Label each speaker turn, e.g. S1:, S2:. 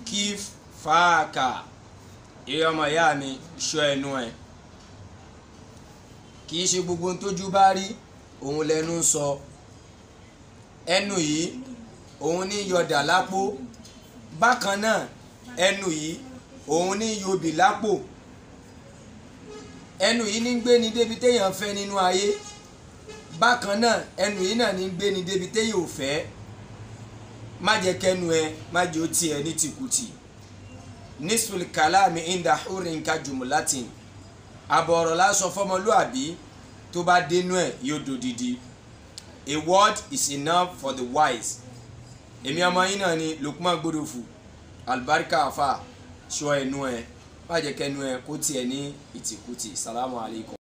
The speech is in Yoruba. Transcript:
S1: kif fáàkà ìyá ọmọ ìyá mi ṣọ́ ẹnu ẹ̀ kì í ṣe gbogbo ohun tójú bá rí òun lẹnu ń sọ ẹnu yìí òun ní yọdà lápò bákan náà ẹnu yìí òun ní yobì lápò ẹnu yìí ní gbé ni débi téèyàn fẹ́ nínú ayé bákan náà ẹnu yìí náà ní gbé ni débi téèyàn ò fẹ́ má jẹ́ kẹ́nu ẹ má jẹ́ ó tiẹ̀ ní tìkùtì nisful kalami inda hurin ka jumlatin àbọ̀rọ̀ lásán fọmọlúàbí tó bá dénú ẹ̀ yóò dòdìdì a word is enough for the wise èmi ọmọ yín náà ni Lukman Gbódòfù alibarika afa ṣọ́ ẹnu ẹ má jẹ́ kẹ́nu ẹ kó tiẹ̀ ní ìtìkùtì salamu alaykum.